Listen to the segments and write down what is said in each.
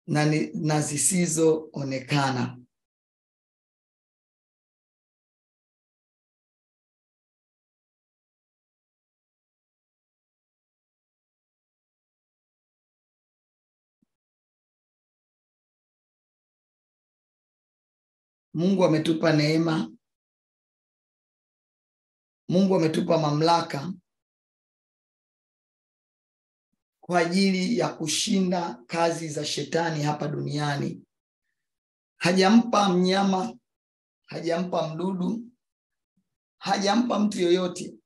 na, ni- na zisizoonekana. Mungu ametupa neema. Mungu ametupa mamlaka kwa ajili ya kushinda kazi za shetani hapa duniani. Hajampa mnyama, hajampa mdudu, hajampa mtu yoyote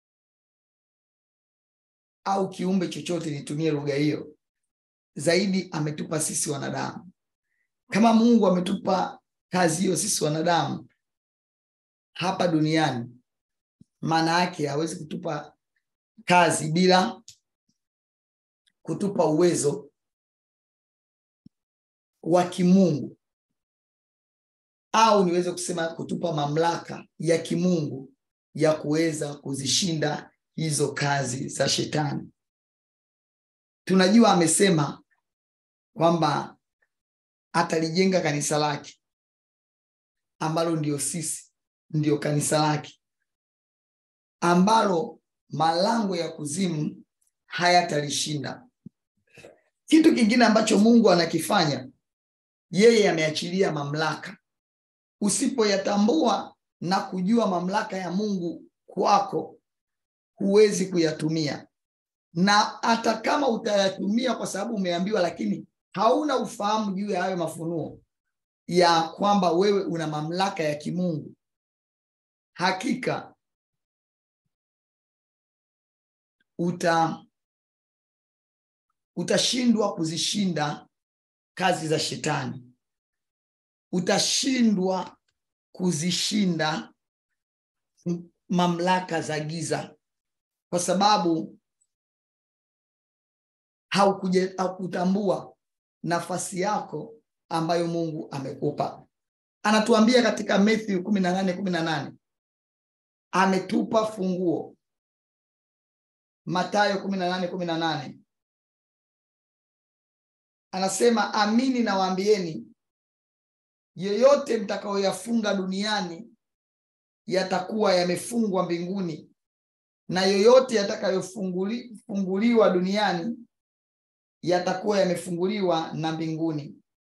au kiumbe chochote, nitumie lugha hiyo. Zaidi ametupa sisi wanadamu. Kama Mungu ametupa kazi hiyo sisi wanadamu hapa duniani, maana yake hawezi kutupa kazi bila kutupa uwezo wa kimungu au niweze kusema kutupa mamlaka ya kimungu ya kuweza kuzishinda hizo kazi za shetani. Tunajua amesema kwamba atalijenga kanisa lake ambalo ndio sisi, ndio kanisa lake ambalo malango ya kuzimu hayatalishinda. Kitu kingine ambacho Mungu anakifanya, yeye ameachilia mamlaka. Usipoyatambua na kujua mamlaka ya Mungu kwako, huwezi kuyatumia, na hata kama utayatumia kwa sababu umeambiwa, lakini hauna ufahamu juu ya hayo mafunuo ya kwamba wewe una mamlaka ya kimungu, hakika uta utashindwa kuzishinda kazi za shetani, utashindwa kuzishinda mamlaka za giza, kwa sababu haukuja- haukutambua nafasi yako ambayo Mungu amekupa. Anatuambia katika Matthew kumi na nane kumi na nane ametupa funguo. Mathayo kumi na nane kumi na nane anasema amini nawaambieni, yoyote mtakayoyafunga duniani yatakuwa yamefungwa mbinguni, na yoyote yatakayofunguliwa duniani yatakuwa yamefunguliwa na mbinguni.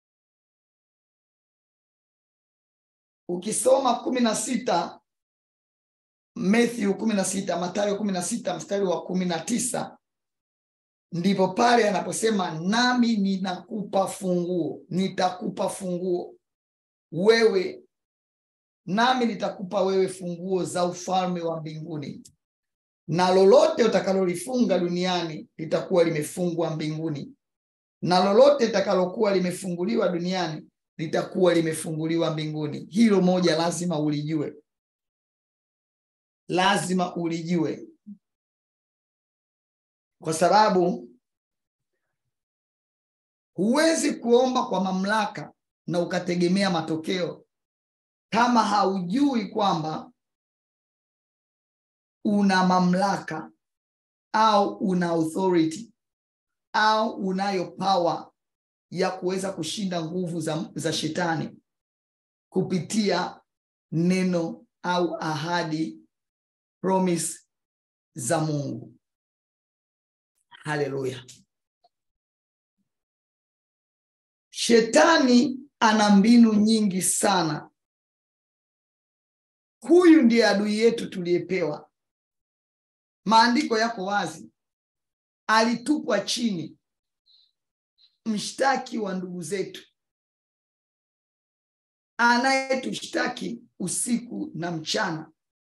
Ukisoma kumi na sita Matthew kumi na sita Mathayo kumi na sita mstari wa kumi na tisa ndipo pale anaposema nami ninakupa funguo, nitakupa funguo wewe, nami nitakupa wewe funguo za ufalme wa mbinguni, na lolote utakalolifunga duniani litakuwa limefungwa mbinguni, na lolote litakalokuwa limefunguliwa duniani litakuwa limefunguliwa mbinguni. Hilo moja lazima ulijue, lazima ulijue kwa sababu huwezi kuomba kwa mamlaka na ukategemea matokeo kama haujui kwamba una mamlaka au una authority au unayo power ya kuweza kushinda nguvu za, za shetani kupitia neno au ahadi promise za Mungu. Haleluya. Shetani ana mbinu nyingi sana. Huyu ndiye adui yetu tuliyepewa. Maandiko yako wazi, alitupwa chini, mshtaki wa ndugu zetu, anayetushtaki usiku na mchana.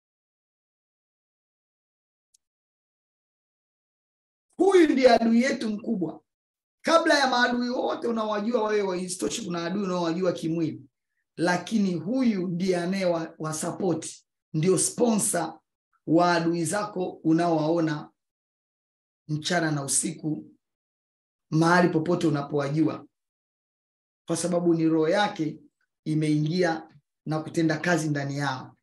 Huyu ndiye adui yetu mkubwa, kabla ya maadui wote unaowajua wewe. Isitoshe, kuna adui unaowajua kimwili, lakini huyu ndiye anayewasapoti, ndio sponsor wa adui zako unaowaona mchana na usiku, mahali popote unapowajua, kwa sababu ni roho yake imeingia na kutenda kazi ndani yao.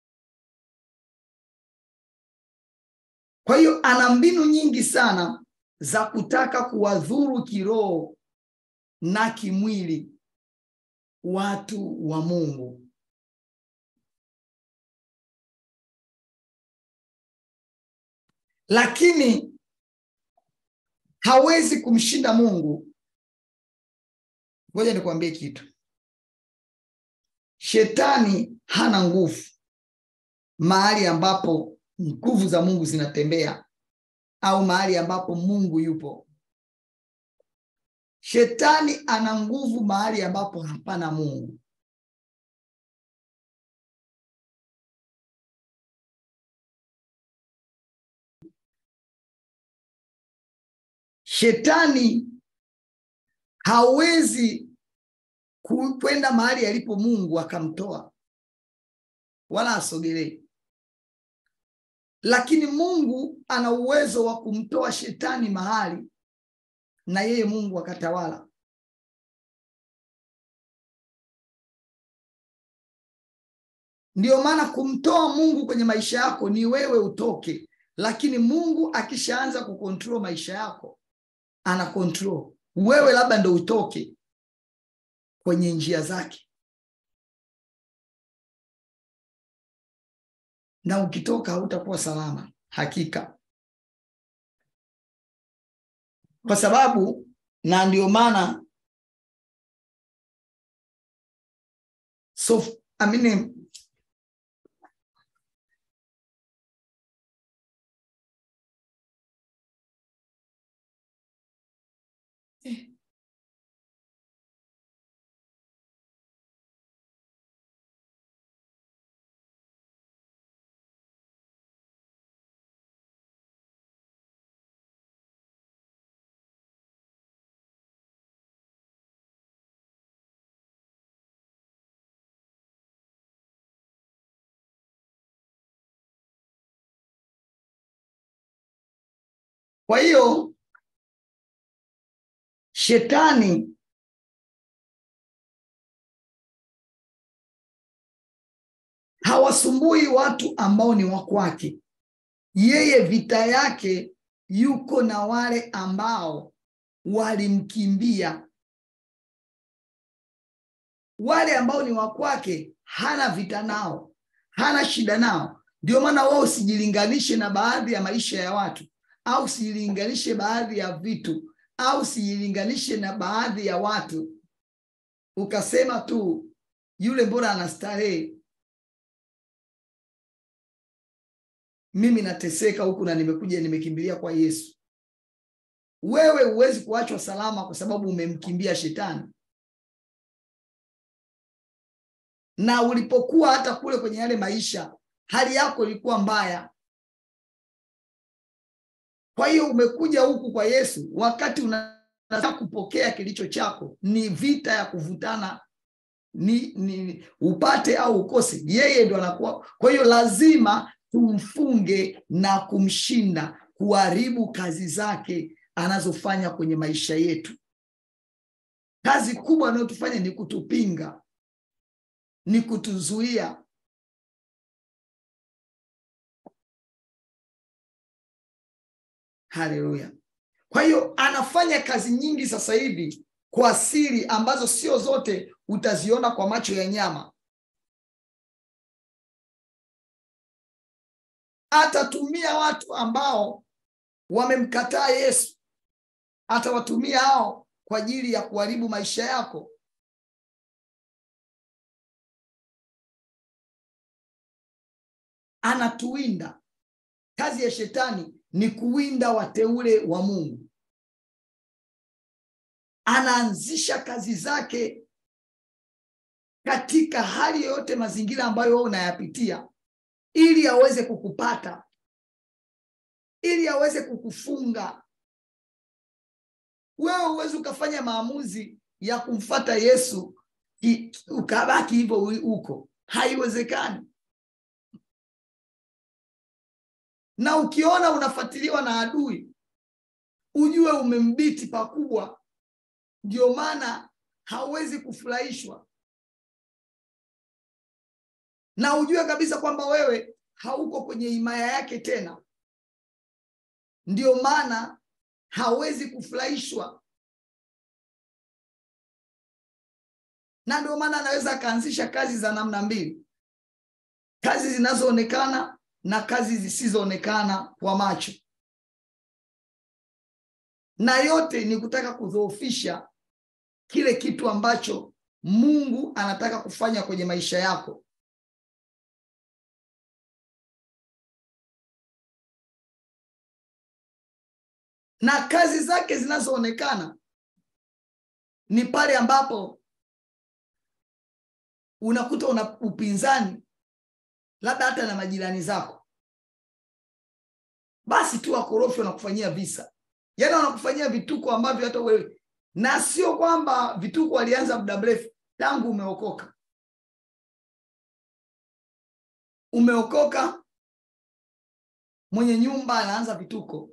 Kwa hiyo ana mbinu nyingi sana za kutaka kuwadhuru kiroho na kimwili watu wa Mungu. Lakini hawezi kumshinda Mungu. Ngoja nikwambie kitu. Shetani hana nguvu mahali ambapo nguvu za Mungu zinatembea au mahali ambapo Mungu yupo. Shetani ana nguvu mahali ambapo hapana Mungu. Shetani hawezi kwenda mahali alipo Mungu akamtoa wala asogelee, lakini Mungu ana uwezo wa kumtoa shetani mahali na yeye Mungu akatawala. Ndiyo maana kumtoa Mungu kwenye maisha yako ni wewe utoke, lakini Mungu akishaanza kukontrol maisha yako ana control. Wewe labda ndo utoke kwenye njia zake, na ukitoka hautakuwa salama hakika, kwa sababu na ndio maana so amini Kwa hiyo shetani hawasumbui watu ambao ni wa kwake. Yeye vita yake yuko na wale ambao walimkimbia. Wale ambao ni wa kwake hana vita nao, hana shida nao. Ndio maana wao usijilinganishe na baadhi ya maisha ya watu au usilinganishe baadhi ya vitu au usilinganishe na baadhi ya watu ukasema tu yule mbona anastarehe, mimi nateseka huku na nimekuja nimekimbilia kwa Yesu. Wewe huwezi kuachwa salama kwa sababu umemkimbia shetani, na ulipokuwa hata kule kwenye yale maisha hali yako ilikuwa mbaya. Kwa hiyo umekuja huku kwa Yesu, wakati unataka kupokea kilicho chako, ni vita ya kuvutana, ni, ni upate au ukose, yeye ndo anakuwa. Kwa hiyo lazima tumfunge na kumshinda, kuharibu kazi zake anazofanya kwenye maisha yetu. Kazi kubwa anayotufanya ni kutupinga, ni kutuzuia Haleluya! Kwa hiyo anafanya kazi nyingi sasa hivi kwa siri ambazo sio zote utaziona kwa macho ya nyama. Atatumia watu ambao wamemkataa Yesu, atawatumia hao kwa ajili ya kuharibu maisha yako. Anatuwinda. Kazi ya shetani ni kuwinda wateule wa Mungu. Anaanzisha kazi zake katika hali yoyote, mazingira ambayo wewe unayapitia, ili aweze kukupata, ili aweze kukufunga. Wewe huwezi ukafanya maamuzi ya kumfata Yesu ukabaki hivyo huko, haiwezekani. na ukiona unafuatiliwa na adui ujue umembiti pakubwa. Ndio maana hauwezi kufurahishwa, na ujue kabisa kwamba wewe hauko kwenye himaya yake tena. Ndio maana hawezi kufurahishwa na ndio maana anaweza akaanzisha kazi za namna mbili kazi zinazoonekana na kazi zisizoonekana kwa macho na yote ni kutaka kudhoofisha kile kitu ambacho mungu anataka kufanya kwenye maisha yako na kazi zake zinazoonekana ni pale ambapo unakuta una upinzani labda hata na majirani zako basi tu wakorofi wanakufanyia visa yaani wanakufanyia vituko ambavyo hata wewe na sio kwamba vituko walianza muda mrefu tangu umeokoka umeokoka mwenye nyumba anaanza vituko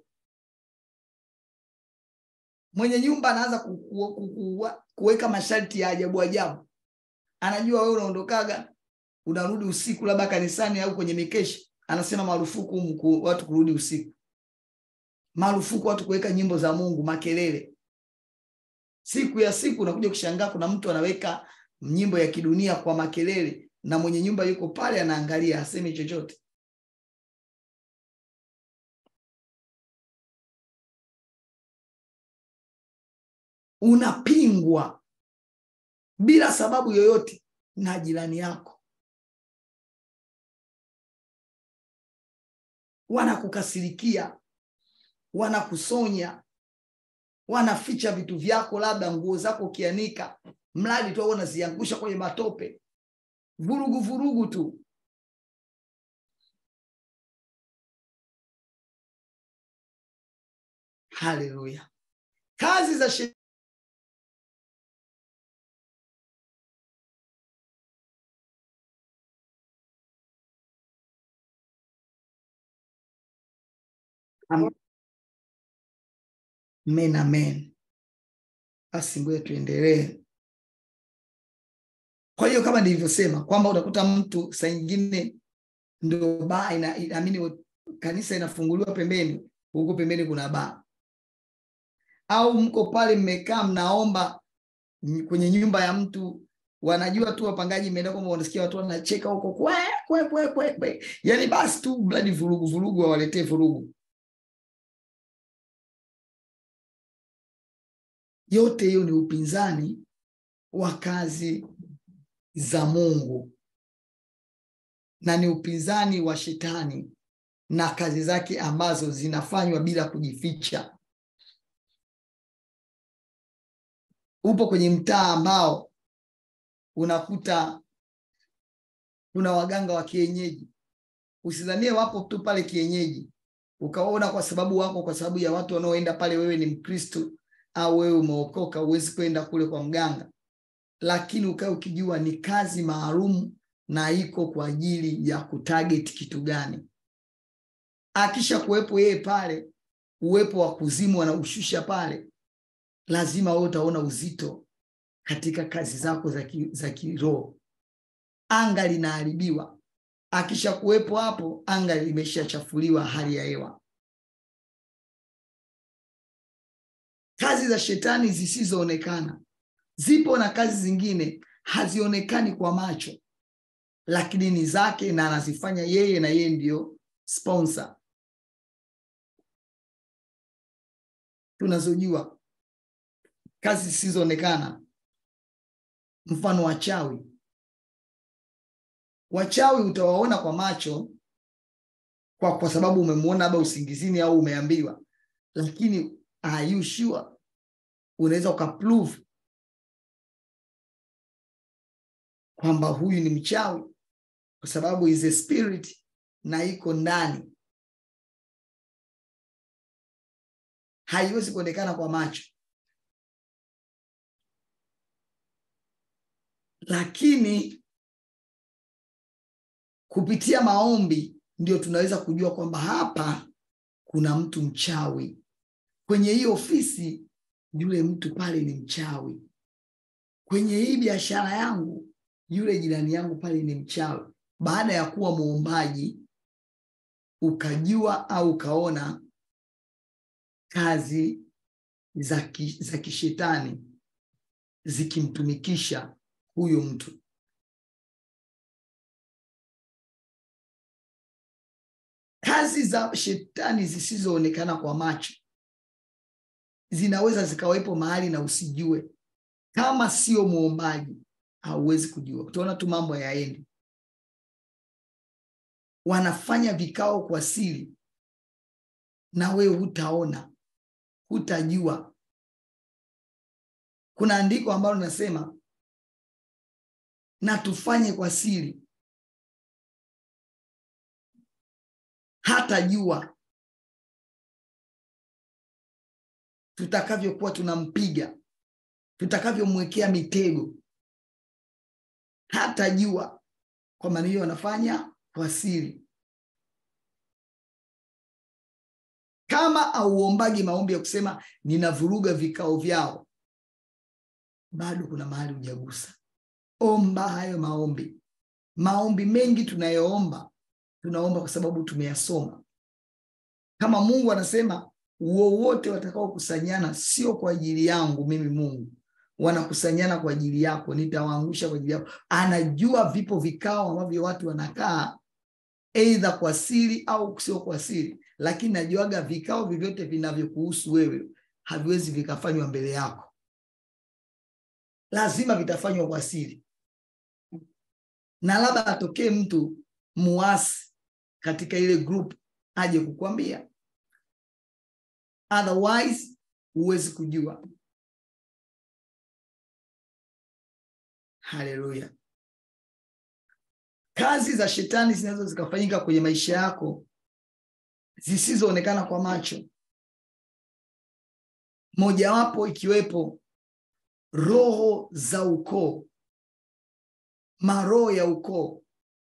mwenye nyumba anaanza ku- ku- ku- ku- kuweka masharti ya ajabu ajabu anajua wewe unaondokaga unarudi usiku labda kanisani au kwenye mikesha anasema marufuku humu ku- watu kurudi usiku marufuku watu kuweka nyimbo za mungu makelele siku ya siku unakuja kushangaa kuna mtu anaweka nyimbo ya kidunia kwa makelele na mwenye nyumba yuko pale anaangalia hasemi chochote unapingwa bila sababu yoyote na jirani yako wanakukasirikia wanakusonya wanaficha vitu vyako labda nguo zako ukianika mradi tu au unaziangusha kwenye matope vurugu vurugu tu haleluya kazi za shetani Amen, amen. Basi ngoja tuendelee. Kwa hiyo kama nilivyosema kwamba utakuta mtu saa nyingine ndio baa ina, inaamini kanisa inafunguliwa pembeni, huko pembeni kuna baa, au mko pale mmekaa mnaomba ny- kwenye nyumba ya mtu, wanajua tu wapangaji imeenda kwamba wanasikia watu wanacheka huko kwe kwe kwe kwe kwe, yani basi tu bladi vurugu vurugu, wawaletee vurugu. Yote hiyo ni upinzani wa kazi za Mungu na ni upinzani wa shetani na kazi zake ambazo zinafanywa bila kujificha. Upo kwenye mtaa ambao unakuta kuna waganga wa kienyeji, usidhanie wapo tu pale kienyeji ukaona kwa sababu wako kwa sababu ya watu wanaoenda pale, wewe ni Mkristo au wewe umeokoka, huwezi kwenda kule kwa mganga, lakini ukae ukijua ni kazi maalum na iko kwa ajili ya kutarget kitu gani. Akisha kuwepo yeye pale, uwepo wa kuzimu anaushusha pale, lazima wewe utaona uzito katika kazi zako za ki- za kiroho. Anga linaharibiwa. Akisha kuwepo hapo, anga limeshachafuliwa hali ya hewa. Kazi za shetani zisizoonekana zipo, na kazi zingine hazionekani kwa macho, lakini ni zake na anazifanya yeye, na yeye ndio sponsor. Tunazojua kazi zisizoonekana, mfano wachawi. Wachawi utawaona kwa macho kwa, kwa sababu umemwona labda usingizini au umeambiwa, lakini are you sure unaweza ukaprove kwamba huyu ni mchawi kwa sababu is a spirit na iko ndani, haiwezi kuonekana kwa macho, lakini kupitia maombi ndio tunaweza kujua kwamba hapa kuna mtu mchawi kwenye hii ofisi, yule mtu pale ni mchawi. Kwenye hii biashara yangu, yule jirani yangu pale ni mchawi. Baada ya kuwa muombaji, ukajua au ukaona kazi za, ki, za kishetani zikimtumikisha huyo mtu kazi za shetani zisizoonekana kwa macho zinaweza zikawepo mahali na usijue kama sio mwombaji hauwezi kujua utaona tu mambo yaendi wanafanya vikao kwa siri na wewe hutaona hutajua kuna andiko ambalo linasema na tufanye kwa siri hata jua tutakavyokuwa tunampiga tutakavyomwekea mitego hata jua kwa maana hiyo wanafanya kwa siri kama auombagi maombi ya kusema ninavuruga vikao vyao bado kuna mahali hujagusa omba hayo maombi maombi mengi tunayoomba tunaomba kwa sababu tumeyasoma kama mungu anasema wowote watakaokusanyana sio kwa ajili yangu mimi mungu wanakusanyana kwa ajili yako nitawaangusha kwa ajili yako anajua vipo vikao ambavyo watu wanakaa eidha kwa siri au sio kwa siri lakini najuaga vikao vyovyote vinavyokuhusu wewe haviwezi vikafanywa mbele yako lazima vitafanywa kwa siri na labda atokee mtu muasi katika ile group aje kukwambia otherwise huwezi kujua haleluya kazi za shetani zinaweza zikafanyika kwenye maisha yako zisizoonekana kwa macho mojawapo ikiwepo roho za ukoo maroho ya ukoo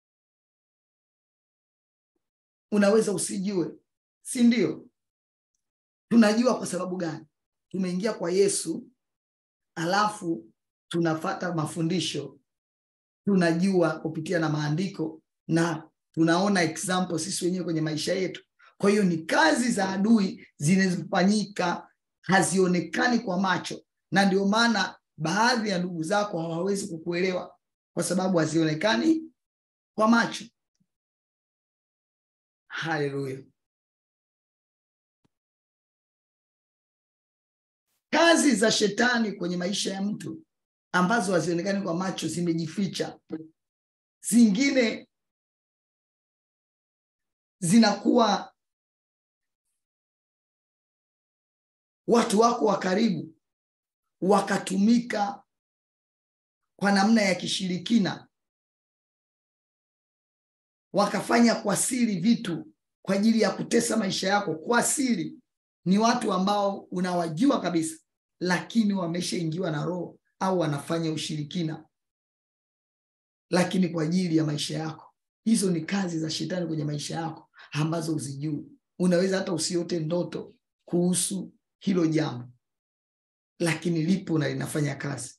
unaweza usijue si ndio tunajua kwa sababu gani tumeingia kwa yesu alafu tunafata mafundisho tunajua kupitia na maandiko na tunaona example sisi wenyewe kwenye maisha yetu kwa hiyo ni kazi za adui zinazofanyika hazionekani kwa macho na ndio maana baadhi ya ndugu zako hawawezi kukuelewa kwa sababu hazionekani kwa macho haleluya kazi za shetani kwenye maisha ya mtu ambazo hazionekani kwa macho zimejificha zingine zinakuwa watu wako wa karibu wakatumika kwa namna ya kishirikina wakafanya kwa siri vitu kwa ajili ya kutesa maisha yako kwa siri ni watu ambao unawajua kabisa lakini wameshaingiwa na roho au wanafanya ushirikina lakini kwa ajili ya maisha yako hizo ni kazi za shetani kwenye maisha yako ambazo uzijui unaweza hata usiote ndoto kuhusu hilo jambo lakini lipo na linafanya kazi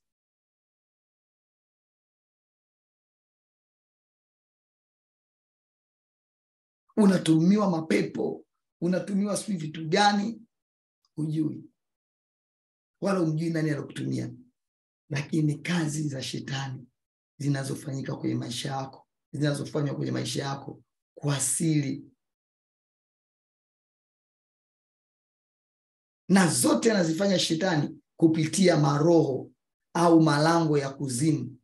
unatumiwa mapepo unatumiwa sijui vitu gani hujui wala umjui nani anakutumia lakini kazi za shetani zinazofanyika kwenye maisha yako zinazofanywa kwenye maisha yako kwa siri na zote anazifanya shetani kupitia maroho au malango ya kuzimu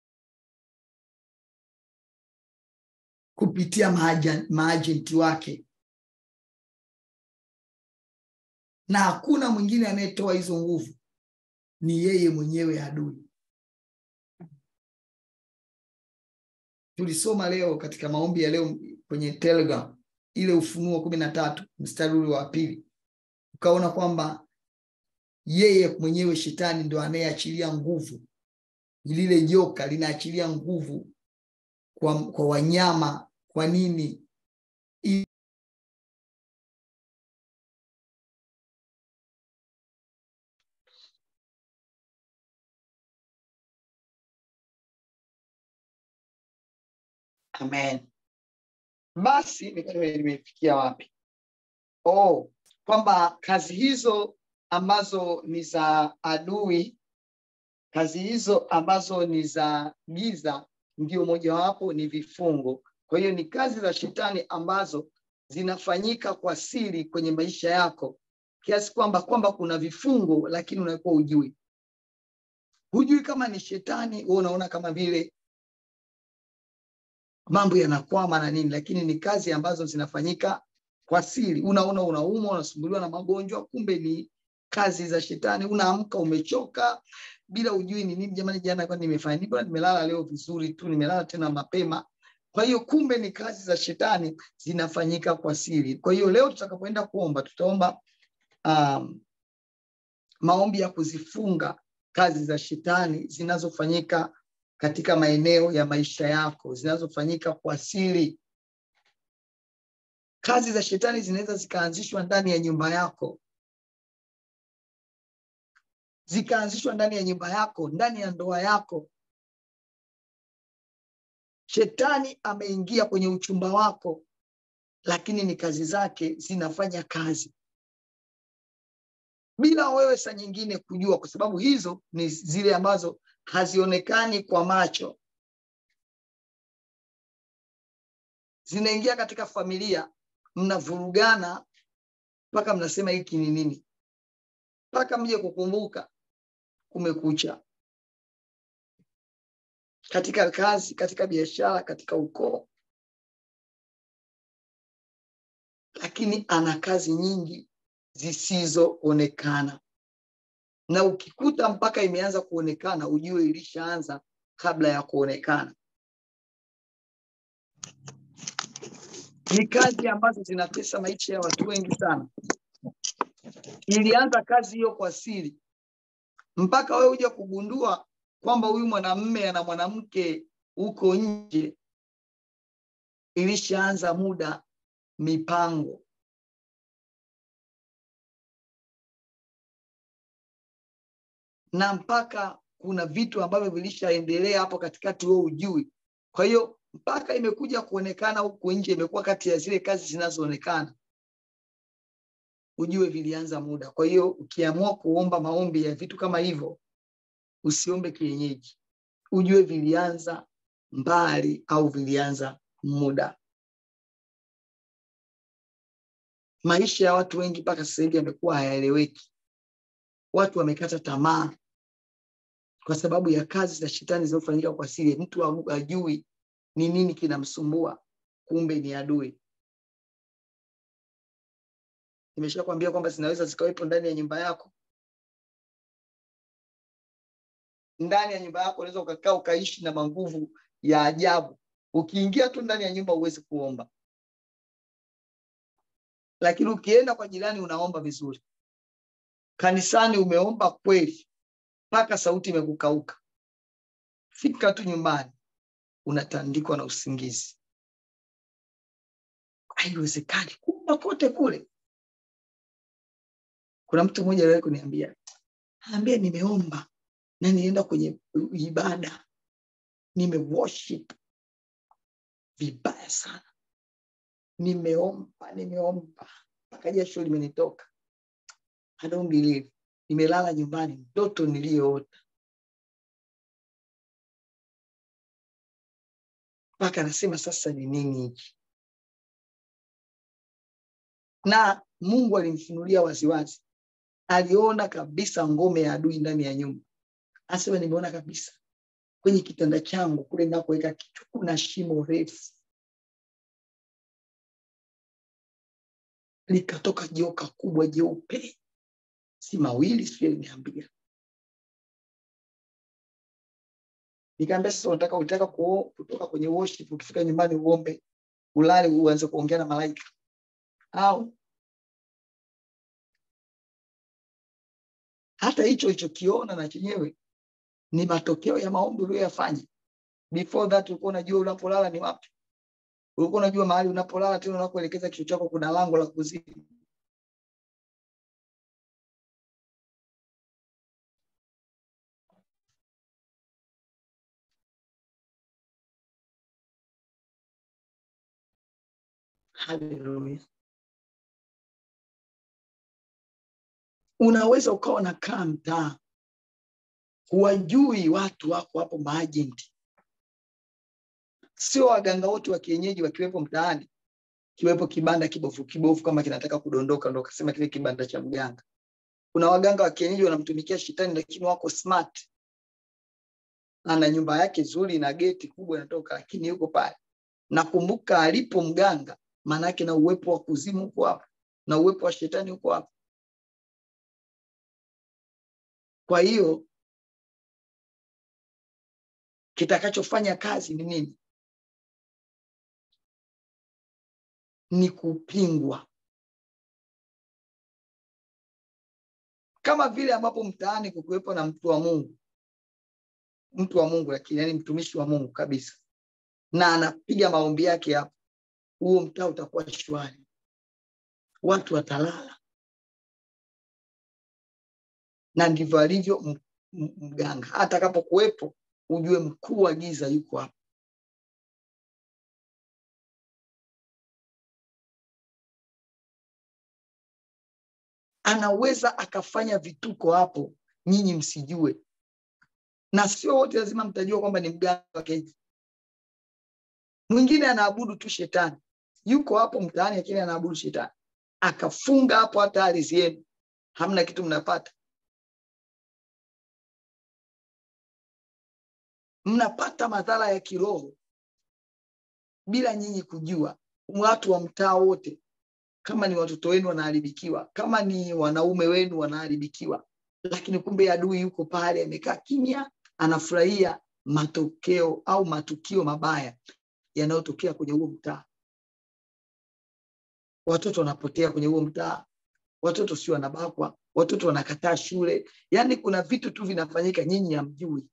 kupitia maajenti wake na hakuna mwingine anayetoa hizo nguvu ni yeye mwenyewe adui tulisoma leo katika maombi ya leo kwenye telegram ile ufunuo kumi na tatu mstari ule wa pili ukaona kwamba yeye mwenyewe shetani ndo anayeachilia nguvu lile joka linaachilia nguvu kwa, kwa wanyama kwa nini I... amen basi nimefikia wapi oh kwamba kazi hizo ambazo ni za adui, kazi hizo ambazo ni za giza, ndio mojawapo ni vifungo. Kwa hiyo ni kazi za shetani ambazo zinafanyika kwa siri kwenye maisha yako, kiasi kwamba kwamba kuna vifungo, lakini unakuwa hujui, hujui kama ni shetani. Wewe unaona kama vile mambo yanakwama na nini, lakini ni kazi ambazo zinafanyika kwa siri. Unaona unaumwa, unasumbuliwa na magonjwa, kumbe ni kazi za shetani. Unaamka umechoka bila ujui ni nini. Jamani, jana kwa nimefanya nini? Bwana, nimelala leo vizuri tu, nimelala tena mapema. Kwa hiyo kumbe ni kazi za shetani zinafanyika kwa siri. Kwa hiyo leo tutakapoenda kuomba, tutaomba um, maombi ya kuzifunga kazi za shetani zinazofanyika katika maeneo ya maisha yako, zinazofanyika kwa siri. Kazi za shetani zinaweza zikaanzishwa ndani ya nyumba yako, zikaanzishwa ndani ya nyumba yako, ndani ya ndoa yako. Shetani ameingia kwenye uchumba wako, lakini ni kazi zake zinafanya kazi bila wewe saa nyingine kujua, kwa sababu hizo ni zile ambazo hazionekani kwa macho. Zinaingia katika familia, mnavurugana mpaka mnasema hiki ni nini, mpaka mje kukumbuka kumekucha. Katika kazi, katika biashara, katika ukoo, lakini ana kazi nyingi zisizoonekana na ukikuta mpaka imeanza kuonekana, ujue ilishaanza kabla ya kuonekana. Ni kazi ambazo zinatesa maisha ya watu wengi sana. Ilianza kazi hiyo kwa siri, mpaka wewe uje kugundua kwamba huyu mwanamume ana mwanamke huko nje, ilishaanza muda mipango na mpaka kuna vitu ambavyo vilishaendelea hapo katikati, wewe ujui. Kwa hiyo mpaka imekuja kuonekana huku nje, imekuwa kati ya zile kazi zinazoonekana, ujue vilianza muda. Kwa hiyo ukiamua kuomba maombi ya vitu kama hivyo, usiombe kienyeji, ujue vilianza mbali au vilianza muda. Maisha ya watu wengi mpaka sasa hivi yamekuwa hayaeleweki. Watu wamekata tamaa kwa sababu ya kazi za shetani zinazofanyika kwa siri. Mtu hajui ni nini kinamsumbua, kumbe ni adui. Nimeshakwambia kwamba zinaweza zikawepo ndani ya nyumba yako. Ndani ya nyumba yako unaweza ukakaa ukaishi na manguvu ya ajabu. Ukiingia tu ndani ya nyumba huwezi kuomba, lakini ukienda kwa jirani unaomba vizuri. Kanisani umeomba kweli mpaka sauti imekukauka. Fika tu nyumbani unatandikwa na usingizi. Haiwezekani kuomba kote kule. Kuna mtu mmoja aliwahi kuniambia, anaambia nimeomba na nienda kwenye ibada nime worship vibaya sana, nimeomba nimeomba mpaka jasho limenitoka. I don't believe. Nimelala nyumbani, ndoto niliyoota mpaka anasema sasa ni nini hiki? Na Mungu alimfunulia waziwazi, aliona kabisa ngome ya adui ndani ya nyumba. Anasema nimeona kabisa kwenye kitanda changu kule nakoweka kichwa kuna shimo refu, likatoka joka kubwa jeupe si mawili sio, aliniambia. Nikaambia sasa, unataka unataka kutoka kwenye worship, ukifika nyumbani uombe, ulale, uanze kuongea na malaika au hata hicho ulichokiona na chenyewe ni matokeo ya maombi uliyoyafanya. Before that ulikuwa unajua unapolala ni wapi, ulikuwa unajua mahali unapolala, tena unapoelekeza kichwa chako kuna lango la kuzimu. Haleluya. unaweza ukawa nakaa mtaa huwajui watu wako hapo maajenti sio waganga wote wa kienyeji wakiwepo mtaani kiwepo kibanda kibofu kibofu kama kinataka kudondoka ndo kasema kile kibanda cha mganga kuna waganga wa kienyeji wanamtumikia shetani lakini wako smart ana nyumba yake nzuri na geti kubwa inatoka lakini yuko pale nakumbuka alipo mganga maanake na uwepo wa kuzimu huko hapo na uwepo wa shetani huko hapo kwa hiyo kitakachofanya kazi ni nini ni kupingwa kama vile ambapo mtaani kukuwepo na mtu wa mungu mtu wa mungu lakini yani mtumishi wa mungu kabisa na anapiga maombi yake hapo huo mtaa utakuwa shwari watu watalala na ndivyo alivyo mganga hata atakapokuwepo ujue mkuu wa giza yuko hapo anaweza akafanya vituko hapo nyinyi msijue na sio wote lazima mtajua kwamba ni mganga wa kienyeji mwingine anaabudu tu shetani yuko hapo mtaani lakini anaabudu shetani akafunga hapo hata ardhi yenu hamna kitu mnapata mnapata madhara ya kiroho bila nyinyi kujua watu wa mtaa wote kama ni watoto wenu wanaharibikiwa kama ni wanaume wenu wanaharibikiwa lakini kumbe adui yuko pale amekaa kimya anafurahia matokeo au matukio mabaya yanayotokea kwenye huo mtaa watoto wanapotea kwenye huo mtaa watoto sio wanabakwa watoto wanakataa shule yaani kuna vitu tu vinafanyika nyinyi hamjui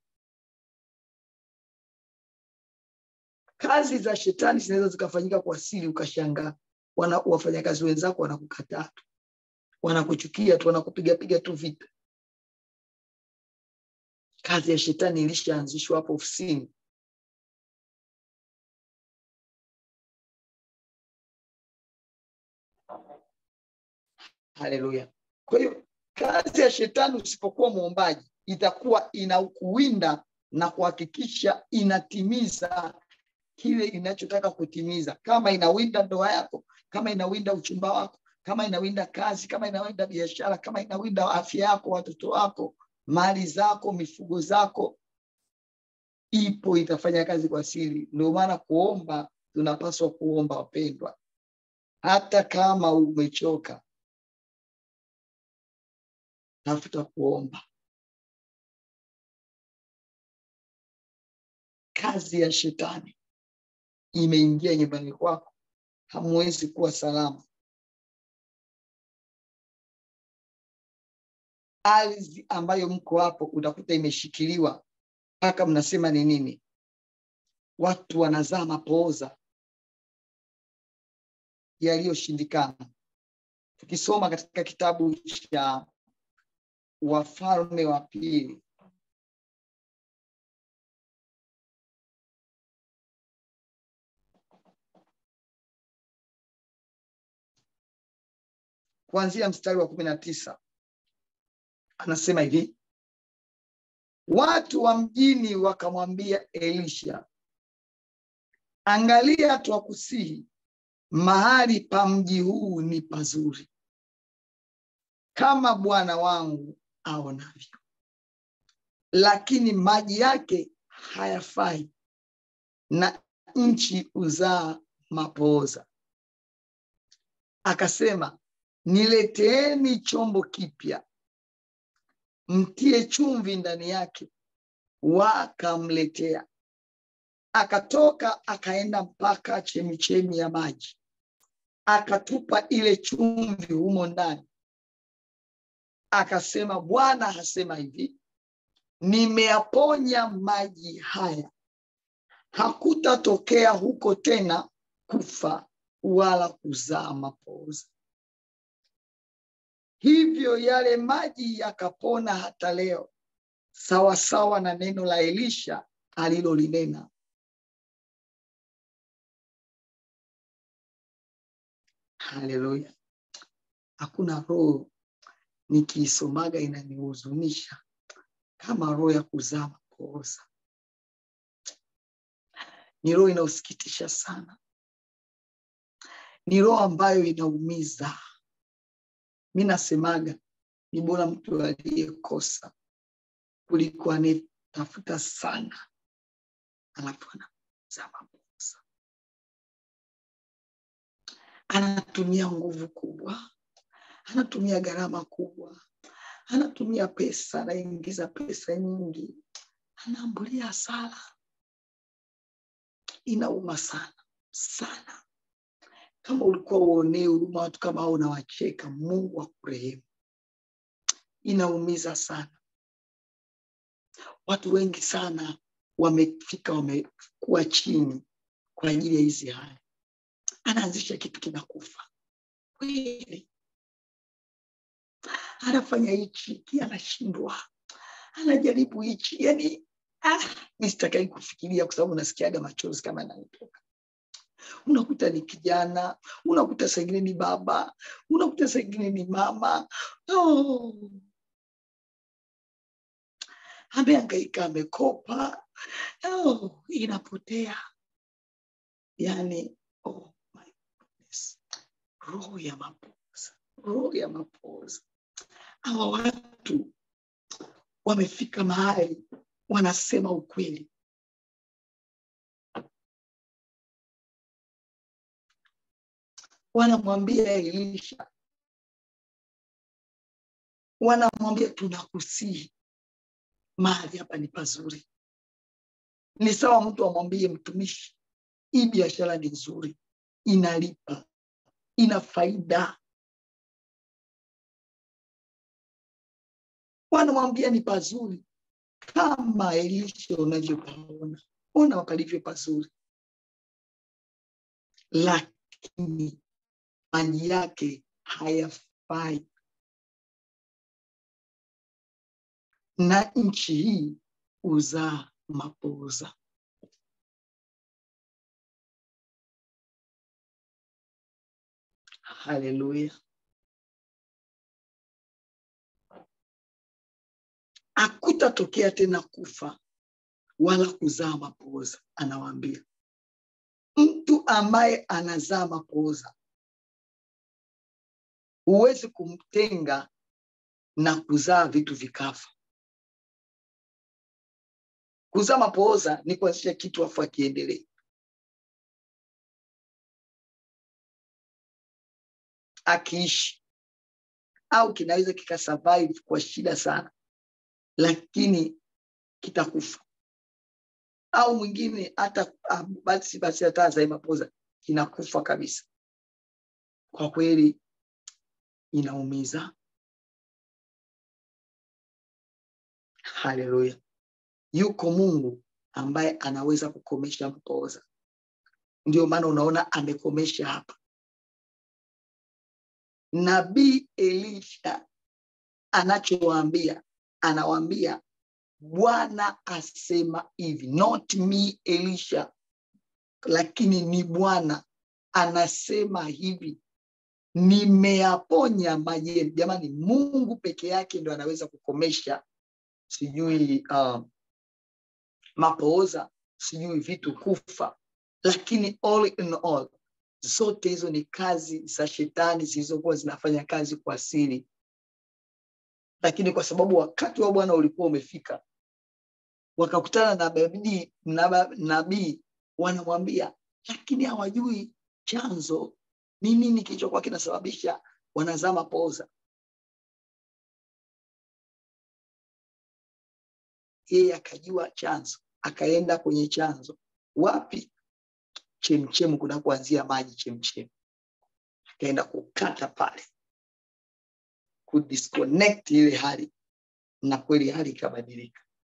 kazi za shetani zinaweza zikafanyika kwa siri ukashangaa wana, wafanyakazi wenzako wanakukataa tu wanakuchukia tu wanakupigapiga tu vita kazi ya shetani ilishaanzishwa hapo ofisini haleluya kwa hiyo kazi ya shetani usipokuwa mwombaji itakuwa inakuwinda na kuhakikisha inatimiza kile inachotaka kutimiza kama inawinda ndoa yako kama inawinda uchumba wako kama inawinda kazi kama inawinda biashara kama inawinda afya yako watoto wako mali zako mifugo zako ipo itafanya kazi kwa siri ndio maana kuomba tunapaswa kuomba wapendwa hata kama umechoka tafuta kuomba kazi ya shetani imeingia nyumbani kwako hamwezi kuwa salama ardhi ambayo mko hapo utakuta imeshikiliwa mpaka mnasema ni nini watu wanazaa mapooza yaliyoshindikana tukisoma katika kitabu cha wafalme wa pili kuanzia mstari wa kumi na tisa anasema hivi watu wa mjini wakamwambia elisha angalia twakusihi mahali pa mji huu ni pazuri kama bwana wangu aonavyo lakini maji yake hayafai na nchi uzaa mapooza akasema nileteeni chombo kipya mtie chumvi ndani yake wakamletea akatoka akaenda mpaka chemichemi ya maji akatupa ile chumvi humo ndani akasema bwana hasema hivi nimeyaponya maji haya hakutatokea huko tena kufa wala kuzaa mapooza hivyo yale maji yakapona hata leo sawasawa na neno la elisha alilolinena haleluya hakuna roho nikiisomaga inanihuzunisha kama roho ya kuzaa mapooza. Ni roho inaosikitisha sana, ni roho ambayo inaumiza. Mi nasemaga ni bora mtu aliyekosa kuliko anayetafuta sana alafu anazaa mapooza. Anatumia nguvu kubwa, anatumia gharama kubwa, anatumia pesa, anaingiza pesa nyingi, anaambulia hasara. Inauma sana sana. Kama ulikuwa uonee huruma watu kama hao unawacheka, Mungu akurehemu. Inaumiza sana. Watu wengi sana wamefika, wamekuwa chini kwa ajili ya hizi hali. Anaanzisha kitu kinakufa kweli, anafanya hichi ki anashindwa, anajaribu hichi, yani ah, mi sitakai kufikiria kwa sababu nasikiaga machozi kama yananitoka. Unakuta ni kijana, unakuta saa ingine ni baba, unakuta saa ingine ni mama oh. Ameangaika, amekopa oh, inapotea yani oh my goodness. Roho ya mapoza, roho ya mapoza. Hawa watu wamefika mahali wanasema ukweli, wanamwambia Elisha, wanamwambia tunakusihi, mahali hapa ni pazuri. Ni sawa mtu amwambie mtumishi, hii biashara ni nzuri, inalipa, ina faida. Wanamwambia ni pazuri kama Elisha unavyopaona, ona palivyo pazuri, lakini maji yake hayafai, na nchi hii huzaa mapooza. Haleluya! Hakutatokea tena kufa wala kuzaa mapooza, anawaambia mtu ambaye anazaa mapooza huwezi kumtenga na kuzaa vitu vikafa. Kuzaa mapooza ni kuanzisha kitu afu akiendelee. Akiishi au kinaweza kikasurvive kwa shida sana, lakini kitakufa. Au mwingine hata ah, basi basi hata azae mapooza kinakufa kabisa. Kwa kweli inaumiza. Haleluya! Yuko Mungu ambaye anaweza kukomesha mapooza. Ndio maana unaona amekomesha hapa. Nabii Elisha anachowaambia, anawaambia Bwana asema hivi, not me Elisha, lakini ni Bwana anasema hivi, nimeyaponya maji yenu. Jamani, Mungu peke yake ndo anaweza kukomesha sijui uh, mapooza, sijui vitu kufa, lakini all in all, zote hizo ni kazi za shetani zilizokuwa zinafanya kazi kwa siri, lakini kwa sababu wakati wa Bwana ulikuwa umefika, wakakutana na nabii nabii, wanamwambia, lakini hawajui chanzo ni nini kilichokuwa kinasababisha wanazaa mapooza. Yeye akajua chanzo, akaenda kwenye chanzo. Wapi? Chemchemu, kuna kuanzia maji chemchemu, akaenda kukata pale, kudisconnect ile hali, na kweli hali ikabadilika.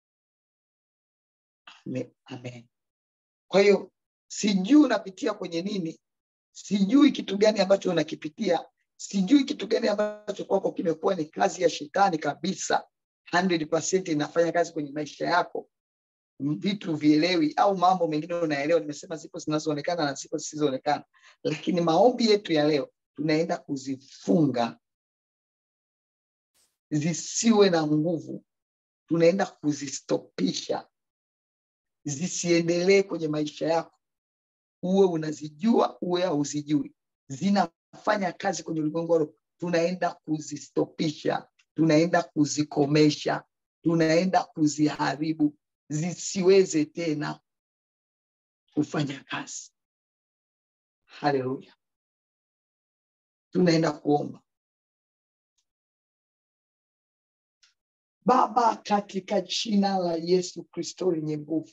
Amen, amen. Kwa hiyo sijui unapitia kwenye nini, sijui kitu gani ambacho unakipitia, sijui kitu gani ambacho kwako kimekuwa ni kazi ya shetani kabisa 100% inafanya kazi kwenye maisha yako, vitu vielewi au mambo mengine unaelewa. Nimesema zipo zinazoonekana na zipo zisizoonekana, lakini maombi yetu ya leo tunaenda kuzifunga zisiwe na nguvu tunaenda kuzistopisha zisiendelee kwenye maisha yako uwe unazijua uwe hauzijui zinafanya kazi kwenye ulimwengu wa roho tunaenda kuzistopisha tunaenda kuzikomesha tunaenda kuziharibu zisiweze tena kufanya kazi haleluya tunaenda kuomba baba katika jina la yesu kristo lenye nguvu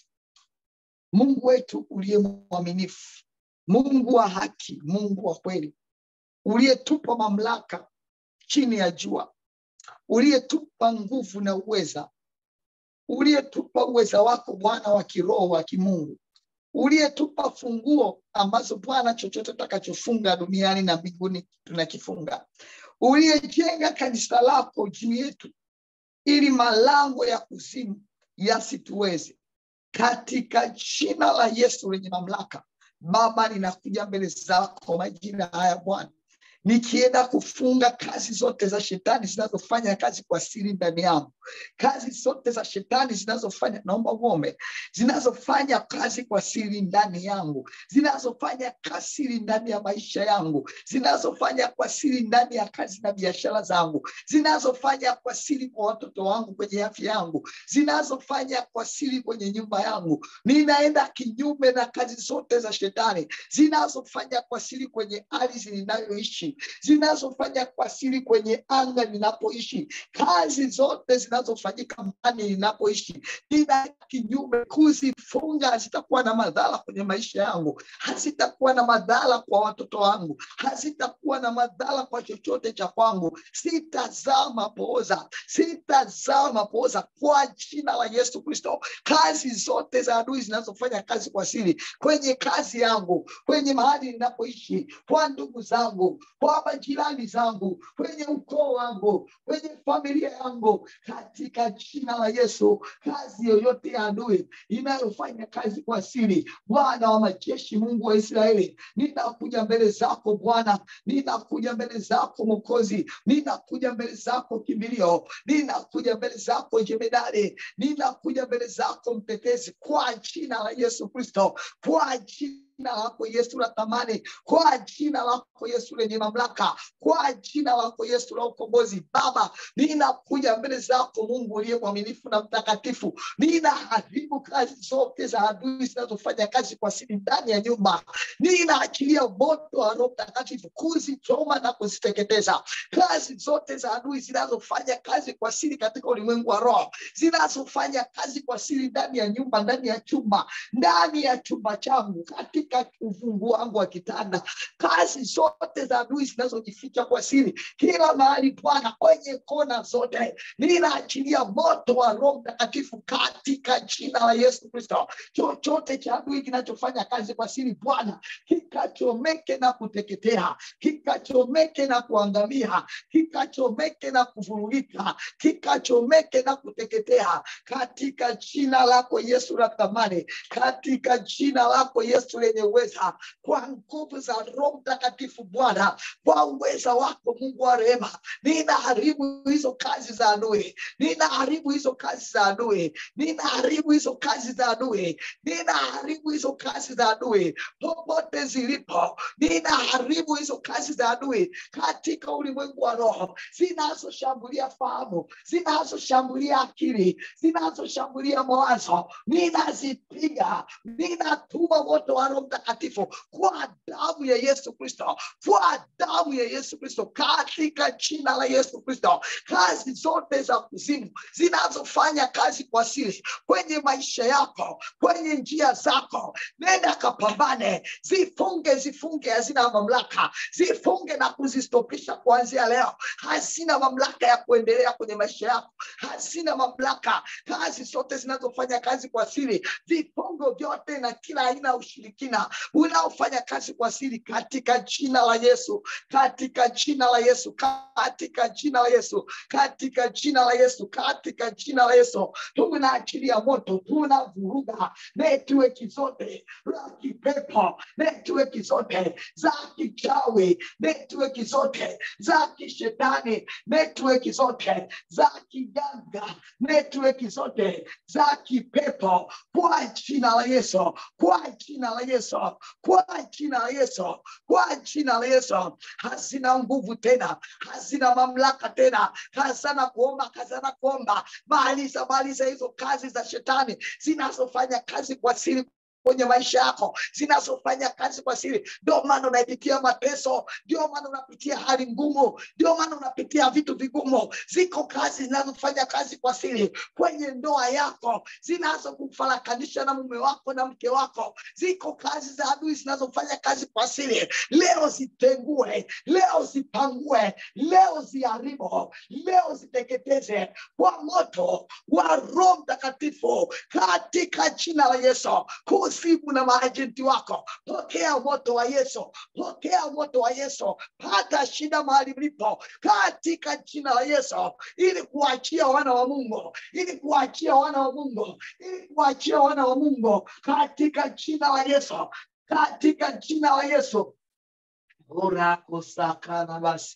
mungu wetu uliye mwaminifu mungu wa haki mungu wa kweli uliyetupa mamlaka chini ya jua uliyetupa nguvu na uweza uliyetupa uweza wako bwana wa kiroho wa kimungu uliyetupa funguo ambazo bwana chochote tutakachofunga duniani na mbinguni tunakifunga uliyejenga kanisa lako juu yetu ili malango ya kuzimu yasituweze katika jina la yesu lenye mamlaka baba ninakuja mbele zako majina haya bwana nikienda kufunga kazi zote za shetani zinazofanya kazi kwa siri ndani yangu kazi zote za shetani zinazofanya naomba uome zinazofanya kazi kwa siri ndani yangu zinazofanya kasiri ndani ya maisha yangu zinazofanya kwa siri ndani ya kazi na biashara zangu zinazofanya kwa siri kwa watoto wangu kwenye afya yangu zinazofanya kwa siri kwenye nyumba yangu ninaenda kinyume na kazi zote za shetani zinazofanya kwa siri kwenye ardhi ninayoishi zinazofanya kwa siri kwenye anga ninapoishi kazi zote zinazofanyika ndani ninapoishi nina kinyume kuzifunga hazitakuwa na madhara kwenye maisha yangu hazitakuwa na madhara kwa watoto wangu hazitakuwa na madhara kwa chochote cha kwangu sitazaa mapooza sitazaa mapooza kwa jina la yesu kristo kazi zote za adui zinazofanya kazi kwa siri kwenye kazi yangu kwenye mahali ninapoishi kwa ndugu zangu kwa majirani zangu kwenye ukoo wangu kwenye familia yangu katika jina la yesu kazi yoyote ya adui inayofanya kazi kwa siri bwana wa majeshi mungu wa israeli ninakuja mbele zako bwana ninakuja mbele zako mokozi ninakuja mbele zako kimbilio ninakuja mbele zako jemedari ninakuja mbele zako mtetezi kwa jina la yesu kristo kwa jina jina lako Yesu la thamani, kwa jina lako Yesu lenye mamlaka, kwa jina lako Yesu la ukombozi. Baba, ninakuja mbele zako Mungu uliye mwaminifu na mtakatifu, ninaharibu kazi zote za adui zinazofanya kazi kwa siri ndani ya nyumba. Ninaachilia moto wa Roho Mtakatifu kuzichoma na kuziteketeza kazi zote za adui zinazofanya kazi kwa siri katika ulimwengu wa roho, zinazofanya kazi kwa siri ndani ya nyumba, ndani ya chumba, ndani ya chumba changu, katika ufungu wangu wa kitanda, kazi zote za adui zinazojificha kwa siri kila mahali, Bwana, kwenye kona zote, ninaachilia moto wa Roho Mtakatifu katika jina la Yesu Kristo. Chochote cha adui kinachofanya kazi kwa siri, Bwana, kikachomeke na kuteketea, kikachomeke na kuangamia, kikachomeke na kuvurugika, kikachomeke na kuteketea katika jina lako Yesu la thamani, katika jina lako Yesu lenye uweza, kwa nguvu za Roho Mtakatifu Bwana, kwa uweza wako Mungu wa rehema, ninaharibu hizo kazi za adui, ninaharibu hizo kazi za adui, ninaharibu hizo kazi za adui, ninaharibu hizo kazi za adui popote zilipo, ninaharibu hizo kazi za adui katika ulimwengu wa roho, zinazoshambulia fahamu, zinazoshambulia akili, zinazoshambulia mawazo, ninazipiga, ninatuma moto wa Roho Mtakatifu kwa damu ya Yesu Kristo, kwa damu ya Yesu Kristo, katika jina la Yesu Kristo, kazi zote za kuzimu zinazofanya kazi kwa siri kwenye maisha yako, kwenye njia zako, nenda kapambane, zifunge, zifunge, hazina mamlaka, zifunge na kuzistopisha kuanzia leo. Hazina mamlaka ya kuendelea kwenye maisha yako, hazina mamlaka. Kazi zote zinazofanya kazi kwa siri, vifungo vyote na kila aina ya ushirikina majina unaofanya kazi kwa siri katika jina la Yesu, katika jina la Yesu, katika jina la Yesu, katika jina la Yesu, katika jina la Yesu, tunaachilia moto, tunavuruga network zote za kipepo, network zote za kichawi, network zote za kishetani, network zote za kiganga, network zote za kipepo kwa jina la Yesu, kwa jina la Yesu, kwa jina la Yesu, kwa jina la Yesu, hazina nguvu tena, hazina mamlaka tena, hazana kuomba, hazana kuomba, maliza maliza hizo kazi za shetani zinazofanya kazi kwa siri kwenye maisha yako zinazofanya kazi kwa siri. Ndio maana unapitia mateso, ndio maana unapitia hali ngumu, ndio maana unapitia vitu vigumu. Ziko kazi zinazofanya kazi kwa siri kwenye ndoa yako, zinazokufarakanisha na mume wako na mke wako. Ziko kazi za adui zinazofanya kazi kwa siri. Leo zitengue, leo zipangue, leo ziharibu, leo ziteketeze kwa moto wa Roho Mtakatifu katika jina la Yesu kusibu na maajenti wako, pokea moto wa Yesu, pokea moto wa Yesu, pata shida mahali mlipo katika jina la Yesu, ili kuachia wana wa Mungu, ili kuachia wana wa Mungu, ili kuachia wana wa Mungu katika jina la Yesu, katika jina la Yesu. Urakosakana basi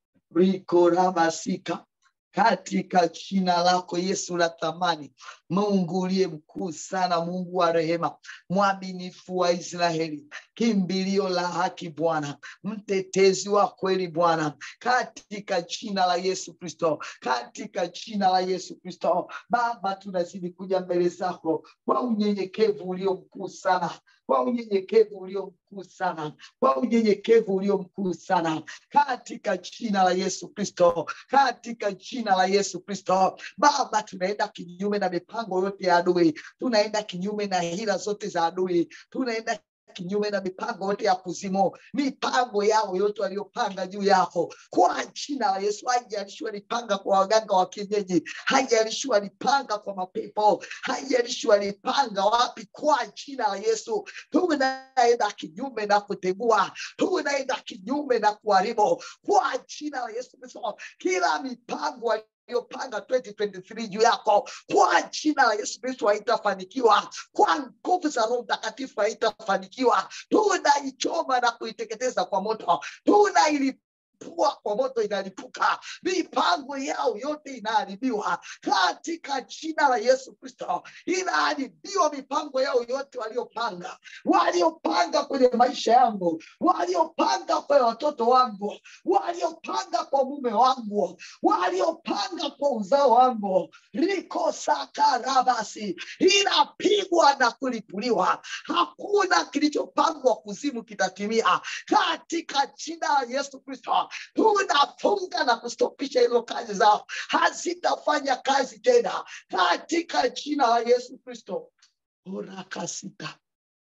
rikorabasika katika jina lako Yesu la thamani, Mungu uliye mkuu sana, Mungu wa rehema, mwaminifu wa Israeli, kimbilio la haki Bwana, mtetezi wa kweli Bwana, katika jina la Yesu Kristo, katika jina la Yesu Kristo. Baba, tunazidi kuja mbele zako kwa unyenyekevu ulio mkuu sana kwa unyenyekevu ulio mkuu sana, kwa unyenyekevu ulio mkuu sana, katika jina la Yesu Kristo, katika jina la Yesu Kristo. Baba, tunaenda kinyume na mipango yote ya adui, tunaenda kinyume na hila zote za adui, tunaenda kinyume na mipango yote ya kuzimu, mipango yao yote waliopanga juu yako, kwa jina la Yesu. Haijalishi walipanga kwa waganga wa kienyeji, haijalishi walipanga kwa mapepo, haijalishi walipanga wapi, kwa jina la Yesu tunaenda kinyume na kutegua, tunaenda kinyume na kuharibu, kwa jina la Yesu Kristo, kila mipango waliopanga 2023 juu yako kwa jina la Yesu Kristo haitafanikiwa, kwa nguvu za Roho Mtakatifu haitafanikiwa. Tunaichoma na kuiteketeza kwa moto, tunailipua kwa moto, inalipuka. Mipango yao yote inaharibiwa katika jina la Yesu Kristo, inaharibiwa mipango yao yote waliopanga, waliopanga kwenye maisha yangu, waliopanga kwa watoto wangu, waliopanga kwa mume wangu, waliopanga kwa uzao wangu, liko sakarabasi, inapigwa na kulipuliwa. Hakuna kilichopangwa kuzimu kitatimia katika jina la Yesu Kristo. Tunafunga na kustopisha hizo kazi zao, hazitafanya kazi tena katika jina la Yesu Kristo. orakasita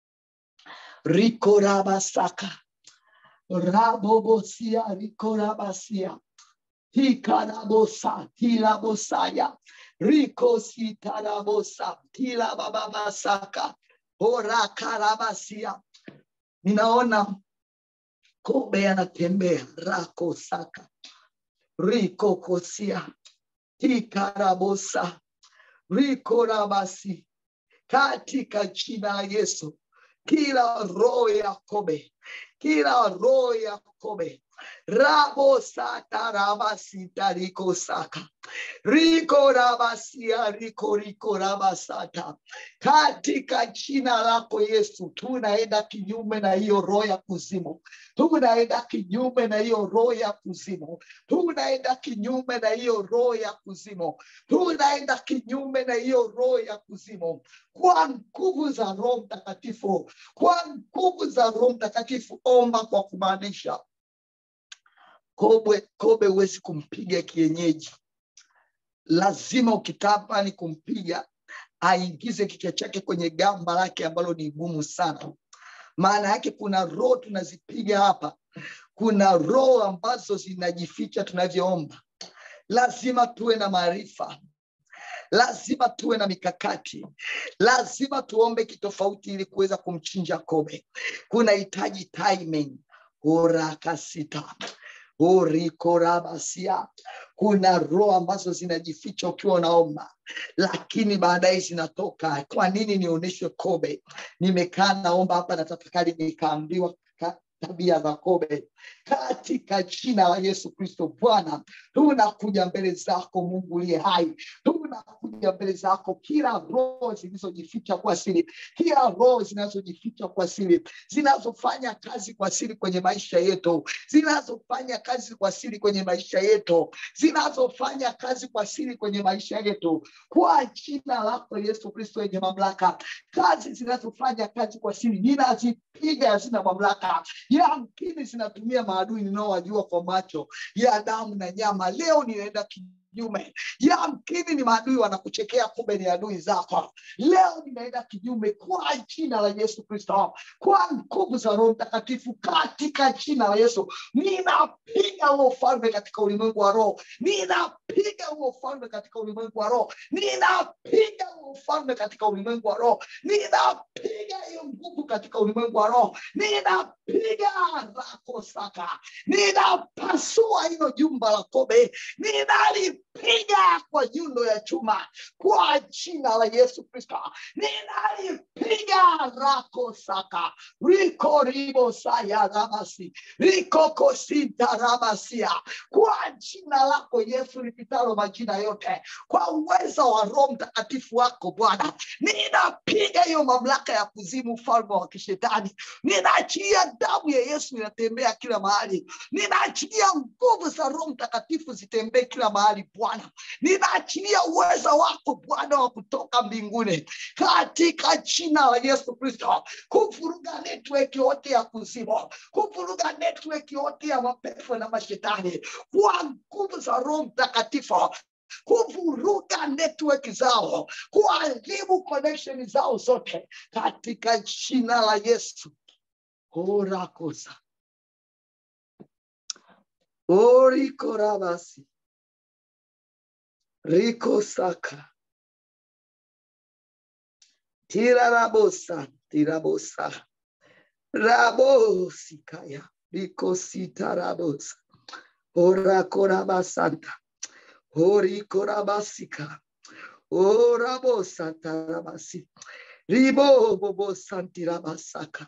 rikorabasaka rabobosia rikorabasia hikarabosa tilabosaya rikositarabosa tilabababasaka orakarabasia ninaona kobe anatembea rakosaka rikokosia tikarabosa rikorabasi katika jina la Yesu, kila roho ya kobe, kila roho ya kobe rabo sata rabasita riko saka riko rabasia riko riko rabasata katika jina lako Yesu, tunaenda kinyume na hiyo roho ya kuzimu, tunaenda kinyume na hiyo roho ya kuzimu, tunaenda kinyume na hiyo roho ya kuzimu, tunaenda kinyume na hiyo roho ya kuzimu kwa nguvu za Roho Mtakatifu, kwa nguvu za Roho Mtakatifu. Omba kwa kumaanisha kobe, kobe huwezi kumpiga kienyeji, lazima ukitaka ni kumpiga aingize kichwa chake kwenye gamba lake ambalo ni gumu sana. Maana yake kuna roho tunazipiga hapa, kuna roho ambazo zinajificha tunavyoomba. Lazima tuwe na maarifa, lazima tuwe na mikakati lazima tuombe kitofauti ili kuweza kumchinja kobe kuna hitaji timing orakasita orikorabasia kuna roho ambazo zinajificha ukiwa unaomba lakini baadaye zinatoka kwa nini nionyeshwe kobe nimekaa naomba hapa na tafakari nikaambiwa ka- tabia za kobe katika jina la yesu kristo bwana tunakuja mbele zako mungu uliye hai tunakuja mbele zako kila roho zilizojificha kwa siri kila roho zinazojificha kwa siri zinazofanya kazi kwa siri kwenye maisha yetu zinazofanya kazi kwa siri kwenye maisha yetu zinazofanya kazi kwa siri kwenye maisha yetu kwa jina lako yesu kristo yenye mamlaka kazi zinazofanya kazi kwa siri ninazipiga hazina mamlaka yamkini zinatumia maadui ninaowajua kwa macho ya damu na nyama leo ninaenda kinyume yamkini ni maadui wanakuchekea kumbe ni adui zako leo ninaenda kinyume kwa jina la yesu kristo kwa nguvu za roho mtakatifu katika jina la yesu ninapiga huo ufalme katika ulimwengu wa roho ninapiga huo ufalme katika ulimwengu wa roho ninapiga huo ufalme katika ulimwengu wa roho ninapiga hiyo nguvu katika ulimwengu wa roho ninapiga rako saka ninapasua hilo jumba la kobe ninalipiga kwa nyundo ya chuma kwa jina la yesu kristo ninalipiga rako saka riko ribo saya ramasi rikokosinta ramasia kwa jina lako yesu lipitalo majina yote kwa uweza wa roho mtakatifu wako bwana ninapiga hiyo mamlaka ya kuzimu ufalme wa kishetani ninaachilia damu ya yesu inatembea kila mahali ninaachilia nguvu za roho mtakatifu zitembee kila mahali bwana ninaachilia uweza wako bwana wa kutoka mbinguni katika jina la yesu kristo kuvuruga network yote ya kuzimu kuvuruga network yote ya mapepo na mashetani kwa nguvu za roho mtakatifu kuvuruga network zao kuharibu connection zao zote katika jina la yesu orakosa orikorabasi rikosaka tirarabosa tirabosa rabosikaya rikositarabosa orakorabasanta orikorabasika orabosatarabasi ribobobosantirabasaka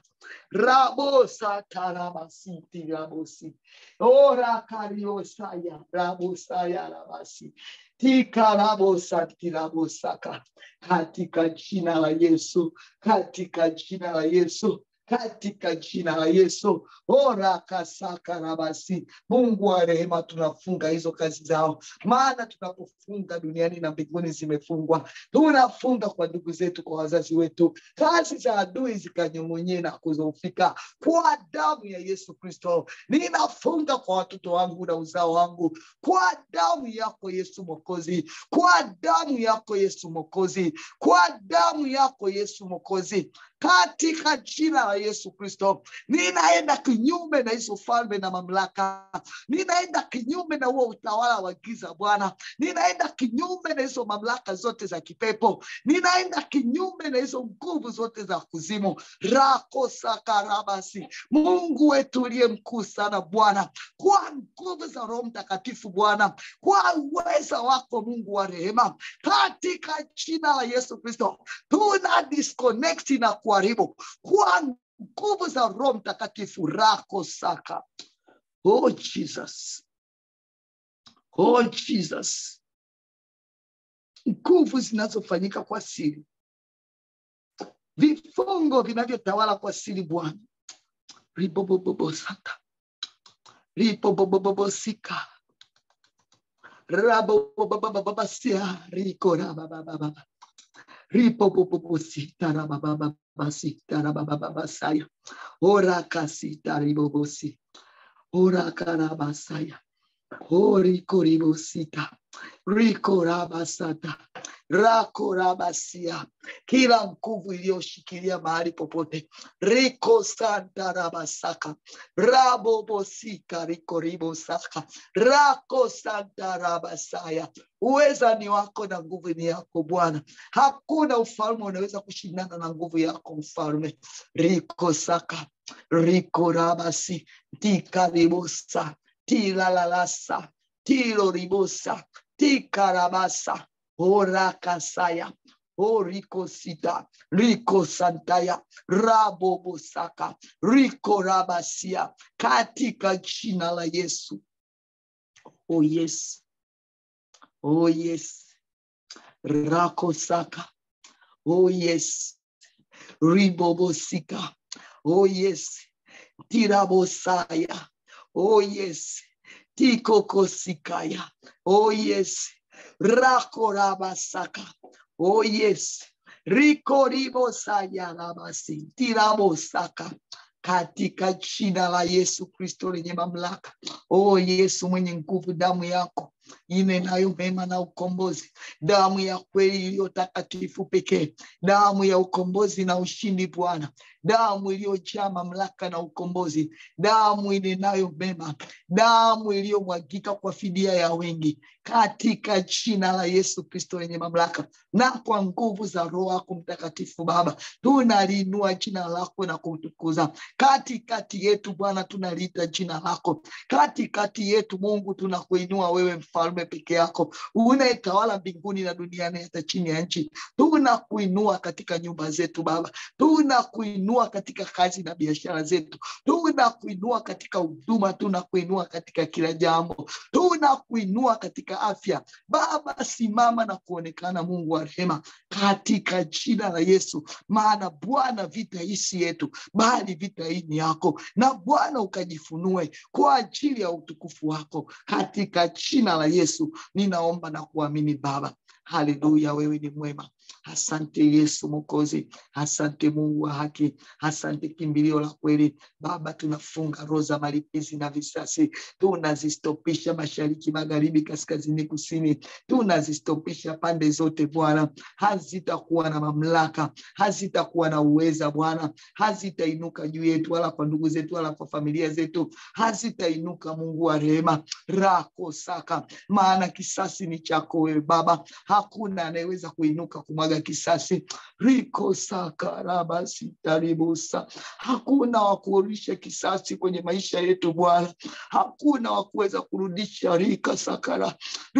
rabosatarabasitirabosi orakariosaya rabosaya rabasi tikarabosatirabosaka katika jina la yesu katika jina la yesu katika jina la yesu orakasakarabasi mungu wa rehema tunafunga hizo kazi zao maana tunapofunga duniani na mbinguni zimefungwa tunafunga kwa ndugu zetu kwa wazazi wetu kazi za adui zikanyomonyee na kuzofika kwa damu ya yesu kristo ninafunga kwa watoto wangu na uzao wangu kwa damu yako yesu mokozi kwa damu yako yesu mokozi kwa damu yako yesu mokozi katika jina la yesu kristo ninaenda kinyume na hizo falme na mamlaka ninaenda kinyume na huo utawala wa giza bwana ninaenda kinyume na hizo mamlaka zote za kipepo ninaenda kinyume na hizo nguvu zote za kuzimu rako sakarabasi mungu wetu uliye mkuu sana bwana kwa nguvu za roho mtakatifu bwana kwa uweza wako mungu wa rehema katika jina la yesu kristo tuna disconnect na kuharibu kwa nguvu za roho mtakatifu rako saka oh jesus oh jesus nguvu zinazofanyika kwa siri vifungo vinavyotawala kwa siri bwana ribobobobosaka ribobobobosika rabobabababasia riko rababababa ripopopopositarabababasitarabababasaya orakasitaribobosi orakarabasaya orikoribosita rikorabasata rako rabasia kila nguvu iliyoshikilia mahali popote riko santa rabasaka rabobosika riko ribosaka rako santa rabasaya uweza ni wako na nguvu ni yako bwana hakuna ufalme unaweza kushindana na nguvu yako mfalme riko saka riko rabasi tikaribosa tilalalasa tiloribosa tikarabasa orakasaya oriko sita riko santaya rabobosaka riko rabasia katika jina la yesu oh yes oh yes rakosaka oh yes ribobosika oh yes tirabosaya oh yes tikokosikaya oh yes rakorabasaka oh yes rikoribosaya rabasi tirabosaka katika jina la Yesu Kristo lenye mamlaka. O Yesu mwenye nguvu, damu yako inenayo mema na ukombozi, damu ya kweli iliyo takatifu pekee, damu ya ukombozi na ushindi Bwana, damu iliyojaa mamlaka na ukombozi, damu inenayo mema, damu iliyomwagika kwa fidia ya wengi, katika jina la Yesu Kristo lenye mamlaka na kwa nguvu za Roho yako Mtakatifu. Baba, tunaliinua jina lako na kutukuza katikati yetu. Bwana, tunaliita jina lako katikati yetu. Mungu, tunakuinua wewe, mfalme peke yako unayetawala mbinguni na duniani hata chini ya nchi. Tunakuinua katika nyumba zetu Baba, tunakuinua katika kazi na biashara zetu, tunakuinua katika huduma, tunakuinua katika kila jambo, tunakuinua katika afya Baba. Simama na kuonekana, Mungu wa rehema, katika jina la Yesu, maana Bwana, vita hii si yetu, bali vita hii ni yako, na Bwana ukajifunue kwa ajili ya utukufu wako, katika jina la Yesu ninaomba na kuamini Baba. Haleluya, wewe ni mwema. Asante Yesu Mwokozi, asante Mungu wa haki, asante kimbilio la kweli. Baba, tunafunga roho za malipizi na visasi, tunazistopisha mashariki, magharibi, kaskazini, kusini, tunazistopisha pande zote Bwana. Hazitakuwa na mamlaka, hazitakuwa na uweza Bwana, hazitainuka juu yetu, wala kwa ndugu zetu, wala kwa familia zetu, hazitainuka. Mungu wa rehema, rako saka, maana kisasi ni chako wewe Baba, hakuna anayeweza kuinuka kumwaga kisasi riko sakarabasitaribusa hakuna wa kurudisha kisasi kwenye maisha yetu Bwana, hakuna wa kuweza kurudisha rika sakara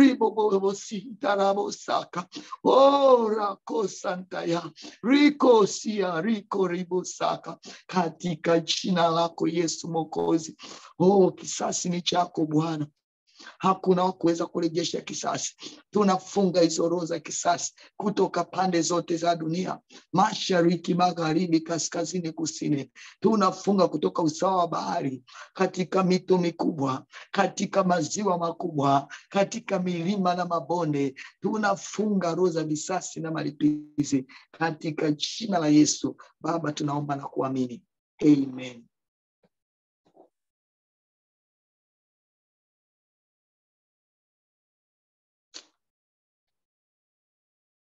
ribobobositarabosaka o rakosantaya riko sia riko ribosaka katika jina lako Yesu Mwokozi. Oh, kisasi ni chako Bwana hakuna wa kuweza kurejesha kisasi. Tunafunga hizo roho za kisasi kutoka pande zote za dunia, mashariki, magharibi, kaskazini, kusini. Tunafunga kutoka usawa wa bahari, katika mito mikubwa, katika maziwa makubwa, katika milima na mabonde. Tunafunga roho za visasi na malipizi katika jina la Yesu. Baba, tunaomba na kuamini, amen.